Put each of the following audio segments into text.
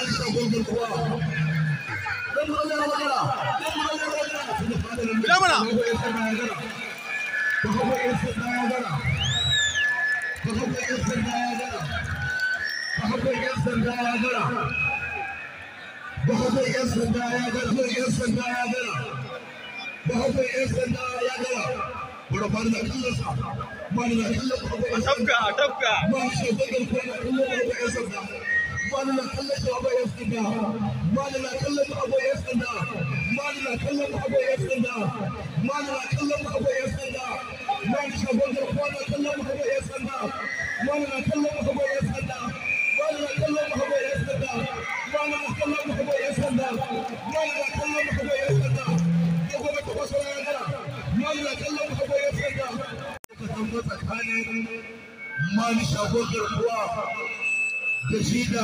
Bahabai 'yan sanda ya gara, 'yan sanda ya gara. Bahabai 'yan sanda ya gara. Bura bani na kallon sa, bani na kallon bahabai 'yan sanda. a tafka Bani shi bagar ko na kallon bahabai 'yan sanda. Bani na kallon bahabai 'yan sanda. Bani na kallon bahabai 'yan sanda. Bani na kallon bahabai 'yan sanda. Bani na kallon bahabai 'yan sanda. Bani shi bagar ko na kallon bahabai 'yan sanda. Bani na kallon bahabai 'yan sanda. Bani na kallon bahabai 'yan sanda. Bani na kallon bahabai 'yan sanda. Bani na kallon bahabai 'yan sanda. Ya gobe ta kwaso ya gara. Bani na kallon bahabai 'yan sanda. Ka tambo tsakanin mani shagon garkuwa da shi da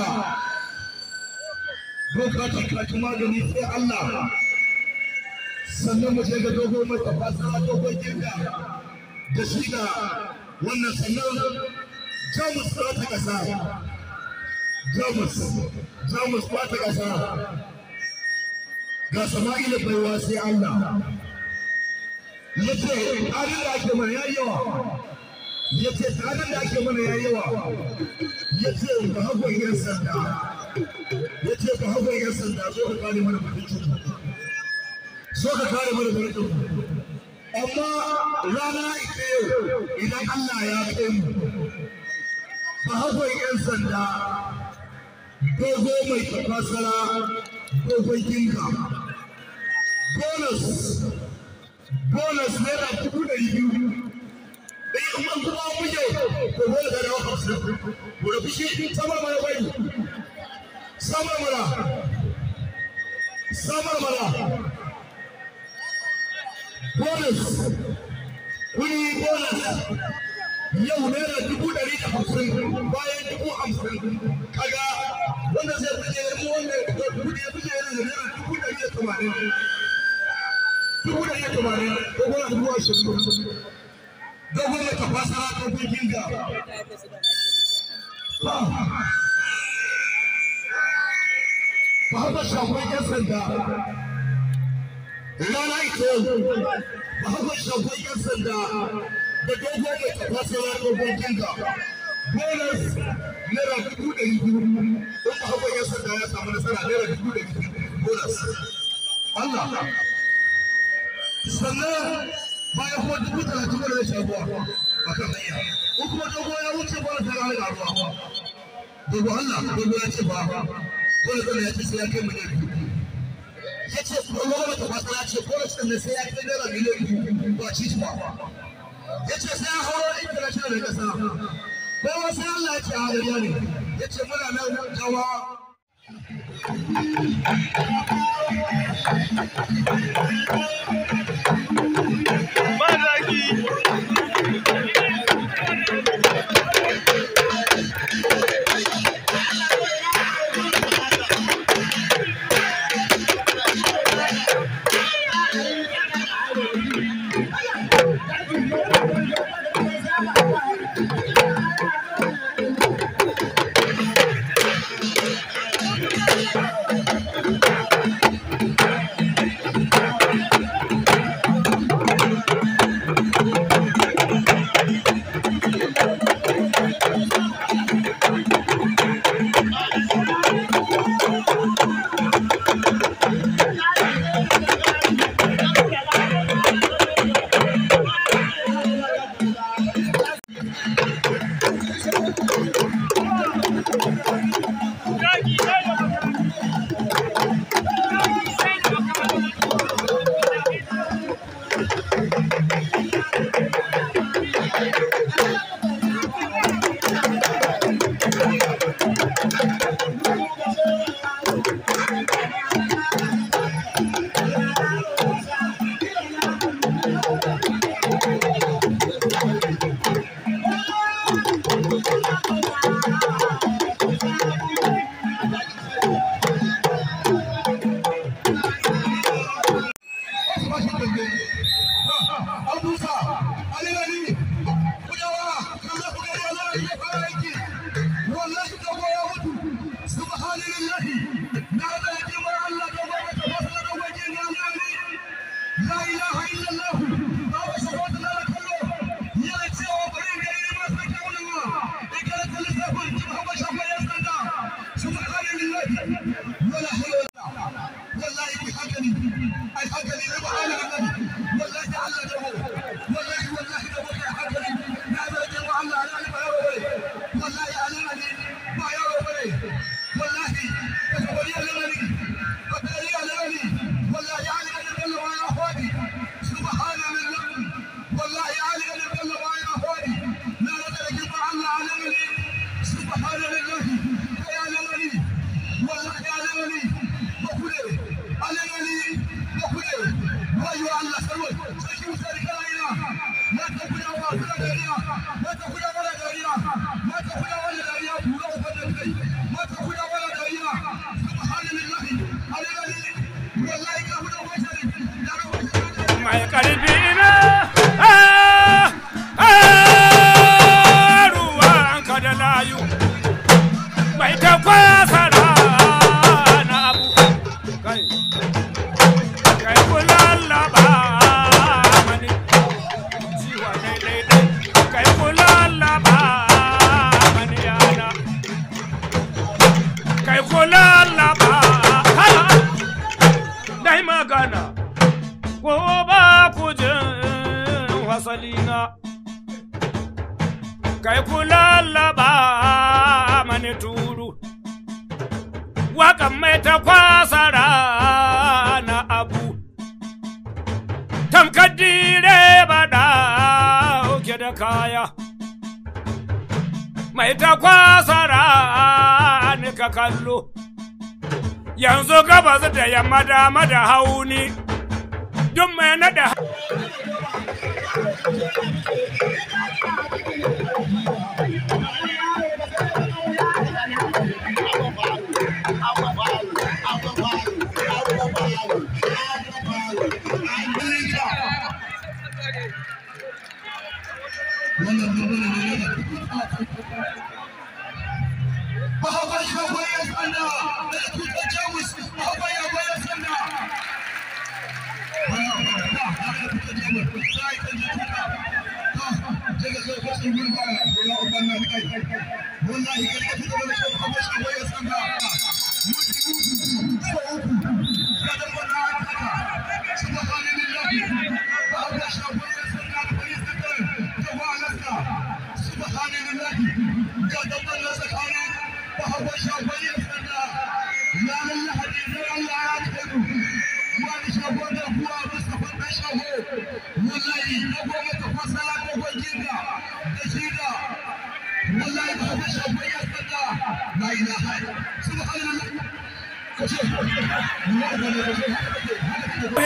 boka takaki magani sai Allah sannan mu je ga dogo mai tafasa dogon girga da shi da wannan sannan jamus ta ta kasa jamus jamus ta ta kasa ga sama'ila baiwa sai Allah yace tsarin da ake mana yayi yawa yace tsarin da ake mana yayi yawa yace ba hagon yan sanda yace ba hagon yan sanda zo ka kare mana mutuncin so ka kare mana mutuncin amma rana ita yau idan Allah ya kai mu ba hagon yan sanda dogo mai tafasara dogon kinka bonus bonus naira dubu ɗari biyu ɗaya kuma kuma muje ko dole ka dawo hamsin ko da fushi samar mana bai samar mana samar mana bonus kuni bonus yau naira dubu ɗari da hamsin bayan dubu hamsin kaga wanda zai fije mu wanda kuɗi ya fije yana da naira dubu ɗari da tamanin dubu da iya tamanin ko kuma dubu ashirin dogon da ta fasa ta gurgin ga ba haka shagon yan sanda rana ita yau ba haka shagon yan sanda da dogon da ta fasa ta gurgin ga bonus naira dubu ɗari biyu in ba haka yan sanda ya samu nasara naira dubu ɗari biyu bonus Allah sannan bayan kuma dubu talatin da zai shaguwa a kan hanya ko kuma dogo ya wuce ba ta rana da ruwa dogo Allah dogo ya ce ba dole dole ya ce sai ya kai miliyan biyu ya ce kuma wani mata fasa ya ce ko da cikin sai ya kai naira miliyan biyu ba ci ba ya ce sai ya hauro international da kasa ko wasu Allah ya ce a hariya ne ya ce muna nan jawa ba zaki wallahi dogo ya mutu subhanallahi la ilaha illallah babu shahada la kallo yana cewa bari ga yi ma sai kauna ma ikara ta lissafin ki ba ba shafa ya sanda subhanallahi wala hawla wallahi bi hakani ai hakani ne ba ala annabi wallahi Allah da mu wallahi wallahi da mu kai hakani na zo da mu Allah ala ba yaro bane wallahi ala ne ba yaro bane wallahi ka bari ala ne ka bari ala ne wallahi ala ne Allah wa ya hadi subhanallah wallahi ala ne Allah wa ya hadi na rada da ba Allah ala ne subhanallah kai ala ne wallahi ala ne bakure ala ne bakure wayo Allah sarwa sai ki musari kana mata kuda wa kuda dariya mata kuda wala dariya mata kuda wala dariya bura ubannin kai mata kuda wala dariya subhanallahi alayhi wallahi ka huda wajari da rawa mai karfi na ah, ah, ruwan ka da layu mai ta kwasa na abu kai kai kula laba mani ciwa daidai dai kai kula laba mani yana kai kula laba hala dai magana ko ba ku jin wasalina kai ku lallaba mani turu wakan mai ta kwasara na abu tamkar dire ba da ke da kaya mai ta kwasara ni ka kallo yanzu gabas da yamma dama da hauni duk mai nada wannan bambana ne na Bahaba shafa ya sanda da tutar jamus bahaba ya baya sanda. Wallahi kai ka fito da shi bahaba shafa ya sanda. Kada wanda aka haka. Subhanallahi. Bahaba shafa ya sanda da bari sakar da wahalarsa. Subhanallahi. Kada wanda tsakanin bahaba shafa ya sanda. Ya Allah hadisi Allah ya kai mu. wani shago da kuwa Mustapha ɗan shago wallahi na goma ta fasala dogon jinga da shida wallahi ba ta shago ya sanda la ilaha subhanallah ka ce wallahi ba ne ba ce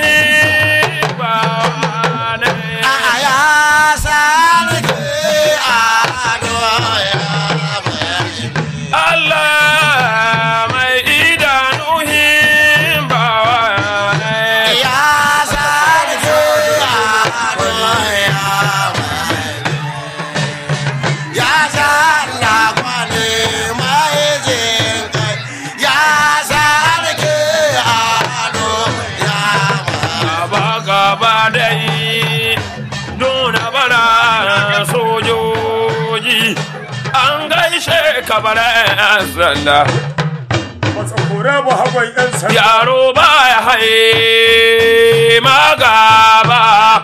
Allah mai idanu himbawa gaba gaba dai nuna bara sojoji an gaishe ka bara yan sanda Matsakura ba hagon 'yan sanda. yaro ba ya haye magaba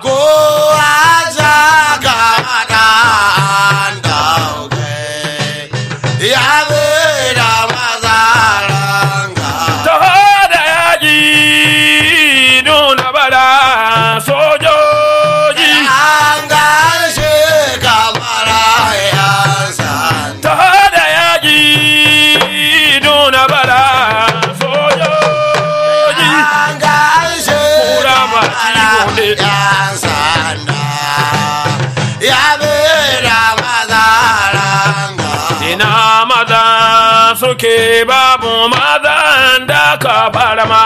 ta da yaji nuna bara sojoji ta da yaji nuna bara sojoji kura ba ciwo ne ina maza suke babu mazan da ka farma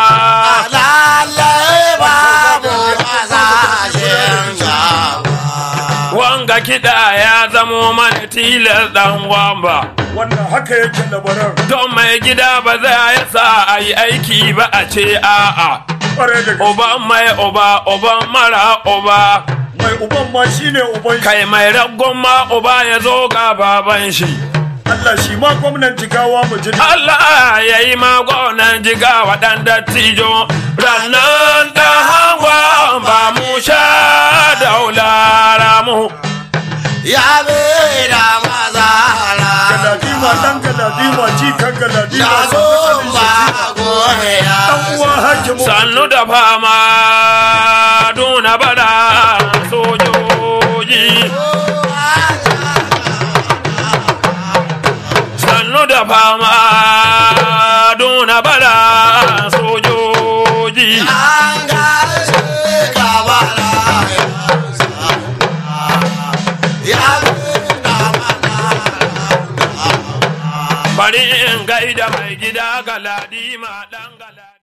wanga kiɗa ya zamo mana tilas ɗan wamba Wannan haka yake labaran. don mai gida ba za ya sa a yi aiki ba a ce a'a Ƙwarai da gaske. uban mai uba uban mara uba Mai uban ma shine uban shi. kai mai raggon ma uba ya zo ga baban shi Allah shi ma gwamnan jigawa mu ji. Allah ya yi magonan jiga waɗanda tijo rannan da hawa ba mu sha daulara mu ya be da mazara Galadima dan galadima ji kan galadima. ya gomba goya Dan uwa hakimu. sannu da fama duna bada sojoji sannu da fama duna bada sojoji an gaishe ka bala ya be da mazara bari in gaida mai gida galadima dan galadi